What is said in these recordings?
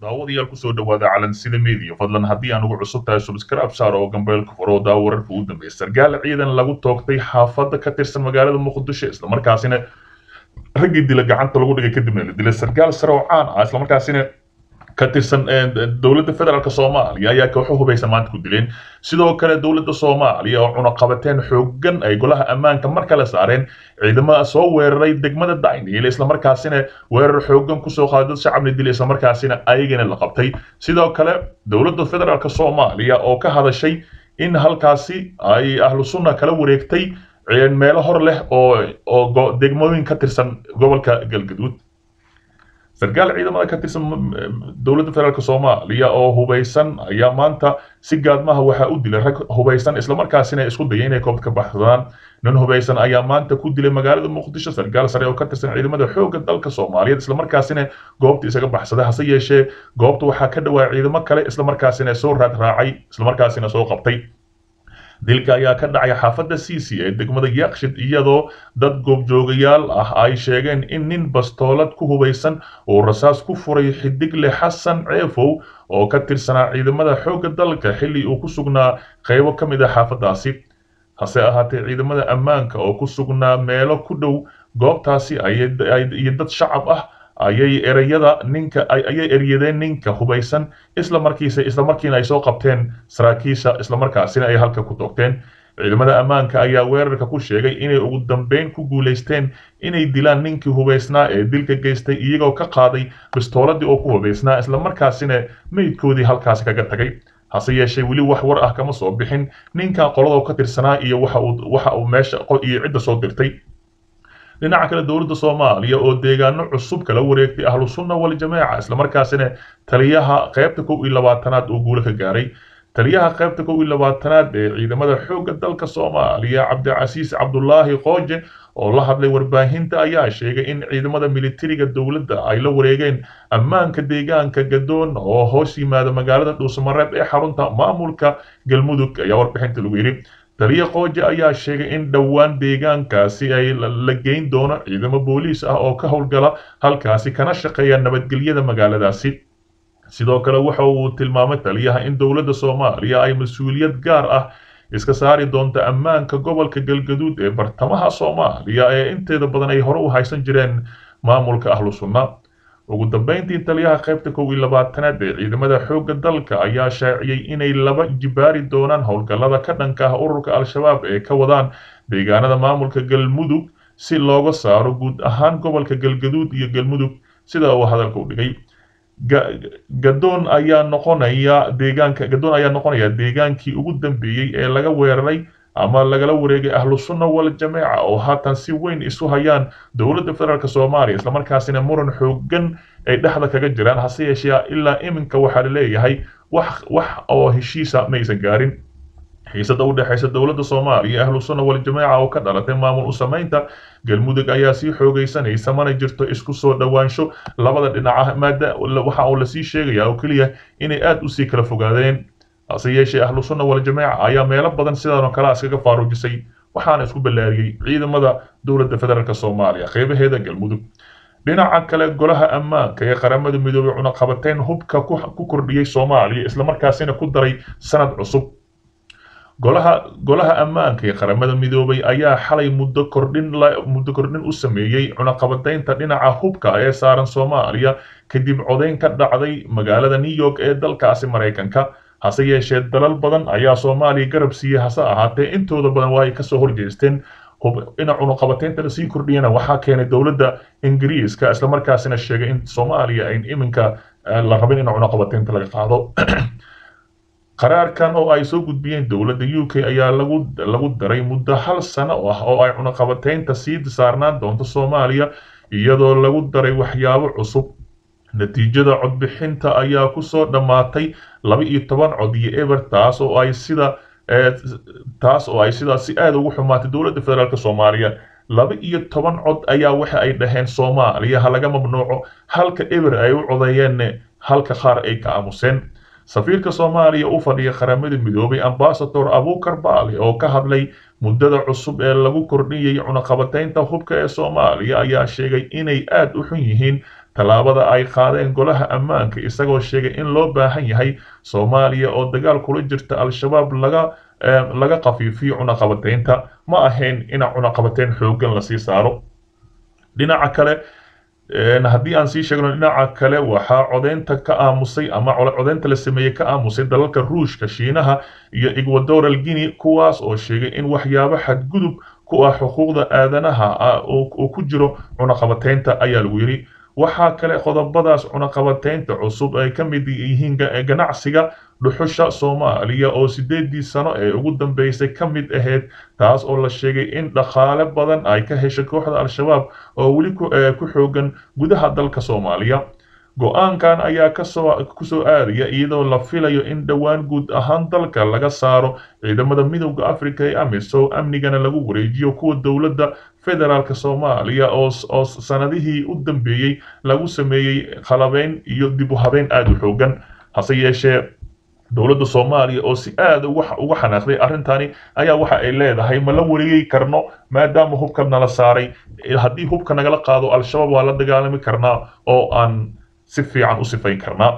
daawadayaal kusoo dhawaada calansida media fadlan haddii aan ugu cusub tahay subscribe saar oo gambeelka furo daa wararka ugu dambeeya sargaal ciidan lagu toogtay xaafadda ka tirsan magaalada muqdisho islamarkaasina raggii dila gacanta lagu dhigay kadibna la dilay sargaal sare oo caan ah islamarkaasina ka tirsan dowladda federaalk soomaaliya ayaa kooxo hubaysan maanta ku dileen sidoo kale dowladda soomaaliya oo cunaqabateen xoogan ay golaha ammaanka mar kale saareen ciidamada soo weeraray degmada dayniil islamarkaasina weerar xoogan kusoo qaaday dad shacabna dilay islamarkaasina ayagana la qabtay sidoo kale dowladda federaalk soomaaliya oo ka hadashay in halkaasi ay ahlu sunna kala wareegtay meelo hor leh oo oo degmooyin ka tirsan gobolka galgaduud sarkaal ciidamada ka tirsan dowladda federaalk soomaaliya oo hubaysan ayaa maanta si gaadmaha waxaa u dilay rag hubaysan islamarkaasina isku dayay inay koobta ka baxsadaan nin hubaysan ayaa maanta ku dilay magaalada muqdisho sarkaal sare oo ka tirsan ciidamada xoogga dalka soomaaliyeed islamarkaasina goobta isaga baxsaday hase yeeshee goobta waxaa ka dhawaa ciidamo kale islamarkaasina soo raad raacay islamarkaasina soo qabtay dilka ayaa ka dhacay xaafadda cici ee degmada yakshid iyadoo dad goobjoogayaal ah ay sheegeen in nin bastoolad ku hubaysan uu rasaas ku furay xidigle xasan ceefow oo ka tirsanaa ciidamada xoogga dalka xilli uu ku sugnaa qaybo ka mid ah xaafaddaasi hase ahaatee ciidamada ammaanka oo ku sugnaa meelo ku dhow goobtaasi iyo dad shacab ah ayay ereyada ninka ayay eryadeen ninka hubaysan isla markiisa isla markiina ay soo qabteen saraakiisha isla markaasina ay halka ku toogteen ciidamada ammaanka ayaa weerarka ku sheegay inay ugu dambeyn ku guulaysteen inay dilaan ninkii hubaysnaa ee dilka geystay iyagoo ka qaaday bistooladii oo ku hubaysnaa isla markaasina meydkoodii halkaasi kaga tagay hase yeeshee weli wax war ah kama soo bixin ninkan qolada ka tirsanaa iyo waxa uu waxa uu meesha iyo cidda soo dirtay dhinaca kale dowladda soomaaliya oo deegaano cusub kala wareegtay ahlu sunna wal jamaaca islamarkaasina taliyaha qaybta kow iyo labaatanaad uu guulo ka gaaray taliyaha qaybta kow iyo labaatanaad ee ciidamada xoogga dalka soomaaliya cabdicasiis cabdulaahi qooje oo la hadlay warbaahinta ayaa sheegay in ciidamada militariga dowladda ay la wareegeen ammaanka deegaanka gadoon oo hoos yimaada magaalada dhuusamareeb ee xarunta maamulka galmudug ayaa warbixinta lagu yidhi taliya qooje ayaa sheegay in dhowaan deegaankaasi ay la geyn doono ciidamo booliis ah oo ka howlgala halkaasi kana shaqeeya nabadgelyada magaaladaasi sidoo kale waxa uu tilmaamay taliyaha in dowladda soomaaliya ay mas-uuliyad gaar ah iska saari doonto ammaanka gobolka galgaduud ee bartamaha soomaaliya ee inteeda badan ay hore u haysan jireen maamulka ahlu sunna ugu dambeyntii taliyaha qaybta kow iyo labaatanaad ee ciidamada xoogga dalka ayaa shaaciyey inay laba jibaari doonaan howlgallada ka dhanka ah ururka al-shabaab ee ka wadaan deegaanada maamulka galmudug si looga saaro guud ahaan gobolka galgaduud iyo galmudug sida uu hadalka u dhigay gadoon ayaa noqonaya deegaanka gadoon ayaa noqonaya deegaankii ugu dambeeyey ee laga weeraray ama lagala wareegay ahlu sunna wal jamaaca oo haatan si weyn isu hayaan dowladda federaalk soomaaliya islamarkaasina muran xoogan ay dhexda kaga jiraan hase yeeshee ilaa iminka waxaa laleeyahay wax wax oo heshiisa maysan gaarin xiisada u dhexaysa dowladda soomaaliya iyo ahlu sunna wal jamaaca oo ka dhalatay maamul u samaynta galmudug ayaa sii xoogaysanaysa mana jirto isku soo dhowaansho labada dhinaca maada waxa uu lasii sheegaya oo keliya inay aada usii kala fogaadeen hase yeeshee ahlu sunna wal jamaaca ayaa meelo badan sidan oo kale iskaga faaruujisay waxaana isku ballaariyey ciidamada dowladda federaalk soomaaliya qeybaheeda galmudug dhinaca kale golaha ammaanka ee qaramada midoobay cunaqabateyn hubka ku kordhiyey soomaaliya islamarkaasina ku daray sanad cusub golaha golaha ammaanka ee qaramada midoobay ayaa xalay muddo kordhin muddo kordhin u sameeyey cunaqabateynta dhinaca hubka ee saaran soomaaliya kadib codayn ka dhacday magaalada new york ee dalkaasi maraykanka hase yeeshee dalal badan ayaa soomaaliya garab siiyey hase ahaatee intooda badan waa ay kasoo horjeesteen ina cunuqabateynta lasii kordhiyana waxaa keenay dowladda ingiriiska islamarkaasina sheegay in soomaaliya ayn iminka la rabin in cunuqabateynta laga qaado qaraarkan oo ay soo gudbiyeen dowladda u k ayaa lagu lagu daray muddo hal sano ah oo ay cunuqabateynta sii saarnaan doonto soomaaliya iyadoo lagu daray waxyaabo cusub natiijada codbixinta ayaa kusoo dhammaatay laba iyo toban cod iyo eber taas oo ay sida taas oo ay sidaas si aada ugu xumaatay dowladda federaalk soomaaliya laba iyo toban cod ayaa waxa ay dhaheen soomaaliya ha laga mamnuuco halka eber ay u codeeyeen halka qaar ay ka aamuseen safiirka soomaaliya u fadhiya qaramada midoobay ambasador abukar baale oo ka hadlay muddada cusub ee lagu kordhiyey cunaqabateynta hubka ee soomaaliya ayaa sheegay inay aada u xun yihiin tallaabada ay qaadeen golaha ammaanka isagoo sheegay in loo baahan yahay soomaaliya oo dagaal kula jirta al-shabaab laga laga qafiifiyo cunaqabateynta ma ahayn in cunaqabateyn xooggan lasii saaro dhinaca kale haddii aan sii sheegno dhinaca kale waxaa codeynta ka aamusay ama codeynta la sameeyey ka aamusay dalalka ruushka shiinaha iyo ecuadoral guinea kuwaas oo sheegay in waxyaabo xadgudub ku ah xuquuqda aadanaha uu ku jiro cunaqabateynta ayaa lagu yidhi waxaa kale qodobadaas cunaqabateynta cusub ay ka mid yihiin ganacsiga dhuxusha soomaaliya oo sideedii sano ee ugu dambeysay ka mid ahayd taas oo la sheegay in dhaqaale badan ay ka heshay kooxda al-shabaab oo weli ku xoogan gudaha dalka soomaaliya go-aankan ayaa kasoo kusoo aadaya iyadoo la filayo in dhowaan guud ahaan dalka laga saaro ciidamada midowda africa ee amisom amnigana lagu wareejiyo kuwa dowladda federaalk soomaaliya oo sanadihii u dambeeyey lagu sameeyey qalabeyn iyo dib u habeyn aada u xoogan hase yeeshee dowladda soomaaliya oo si aada uga xanaaqday arrintani ayaa waxa ay leedahay ma la wareegi karno maadaama hubka nala saaray haddii hubka nagala qaado al-shabaab waa la dagaalami karnaa oo aan si fiican u sifayn karnaa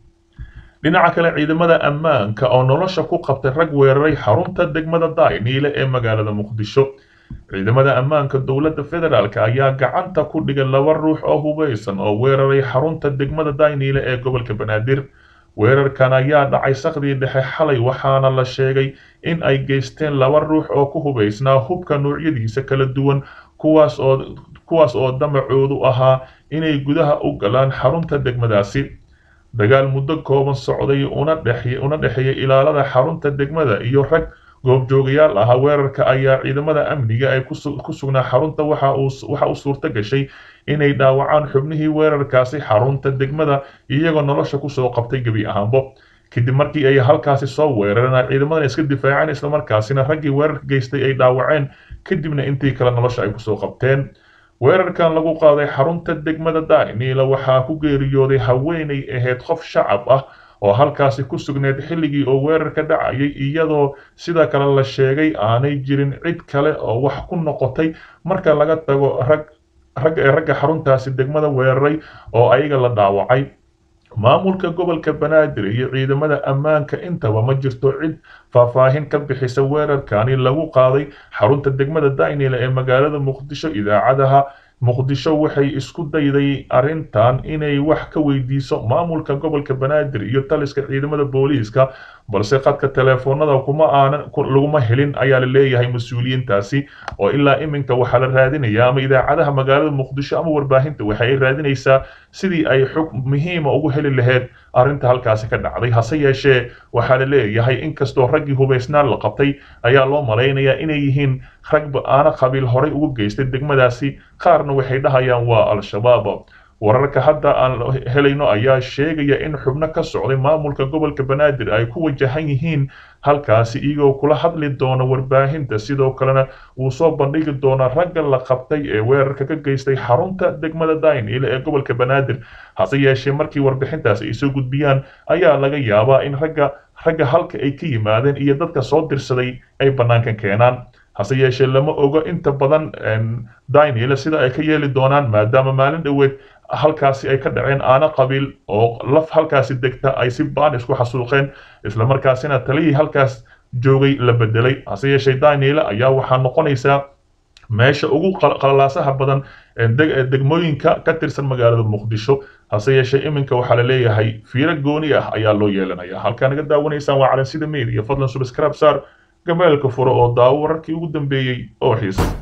dhinaca kale ciidamada ammaanka oo nolosha ku qabtay rag weeraray xarunta degmada dayniile ee magaalada muqdisho ciidamada ammaanka dowladda federaalk ayaa gacanta ku dhigay laba ruux oo hubeysan oo weeraray xarunta degmada dayniile ee gobolka banaadir weerarkan ayaa dhacay sakdii dhexe xalay waxaana la sheegay in ay geysteen laba ruux oo ku hubaysnaa hubka noocyadiisa kala duwan kuwaas oo kuwaas oo damacoodu ahaa inay gudaha u galaan xarunta degmadaasi dagaal muddo kooban socday una dhexeeyay ilaalada xarunta degmada iyo rag goobjoogayaal ahaa weerarka ayaa ciidamada amniga ay ku sugnaa xarunta waxa u suurto gashay inay dhaawacaan xubnihii weerarkaasi xarunta degmada iyagoo nolosha kusoo qabtay gebi ahaanbo kadib markii ay halkaasi soo weerareen ciidamadan iska difaaceen islamarkaasina raggii weerarka geystay ay dhaawaceen kadibna intii kale nolosha ay kusoo qabteen weerarkan lagu qaaday xarunta degmada dainiila waxaa ku geeriyooday haweenay ahayd qof shacab ah oo halkaasi ku sugneed xilligii oo weerarka dhacayay iyadoo sida kale la sheegay aanay jirin cid kale oo wax ku noqotay marka laga tago rag rag ee ragga xaruntaasi degmada weeraray oo ayaga la dhaawacay maamulka gobolka banaadir iyo ciidamada ammaanka intaba ma jirto cid faahfaahin ka bixisa weerarkani lagu qaaday xarunta degmada daynila ee magaalada muqdisho idaacadaha muqdisho waxay isku dayday arrintan inay wax ka weydiiso maamulka gobolka banaadir iyo taliska ciidamada booliiska balse khadka teleefoonada kuma aanan laguma helin ayaa la leeyahay mas-uuliyiintaasi oo ilaa iminka waxaa la raadinayaa ama idaacadaha magaalada muqdisho ama warbaahinta waxa ay raadinaysaa sidii ay xog muhiima ugu heli lahayd arrinta halkaasi ka dhacday hase yeeshee waxaa la leeyahay inkastoo raggii hubaysnaan la qabtay ayaa loo malaynayaa inay yihiin rag ba-aano qabiil horay ugu geystay degmadaasi qaarna waxay dhahayaan waa al-shabaab wararka hadda aan helayno ayaa sheegaya in xubno ka socday maamulka gobolka banaadir ay ku wajahan yihiin halkaasi iyagoo kula hadli doona warbaahinta sidoo kalena uu soo bandhigi doona ragga la qabtay ee weerarka ka geystay xarunta degmada daynile ee gobolka banaadir hase yeeshee markii warbixintaasi ay soo gudbiyaan ayaa laga yaabaa in ragga ragga halka ay ka yimaadeen iyo dadka soo dirsaday ay bannaankan keenaan hase yeeshee lama ogo inta badan daynile sida ay ka yeeli doonaan maadaama maalin dhoweed halkaasi ay ka dhaceen aana qabiil oo laf halkaasi degta ay si baan isku xasuuqeen islamarkaasina taliyii halkaas joogay la bedelay hase yeeshee daynile ayaa waxaa noqonaysaa meesha ugu qalalaasaha badan degmooyinka ka tirsan magaalada muqdisho hase yeeshee iminka waxaa la leeyahay fiiro gooni ah ayaa loo yeelanaya halkaa naga daawanaysaan waa calansida media fadlan subscribe saar gameelka furo oo daawo wararkii ugu dambeeyey oo xiisa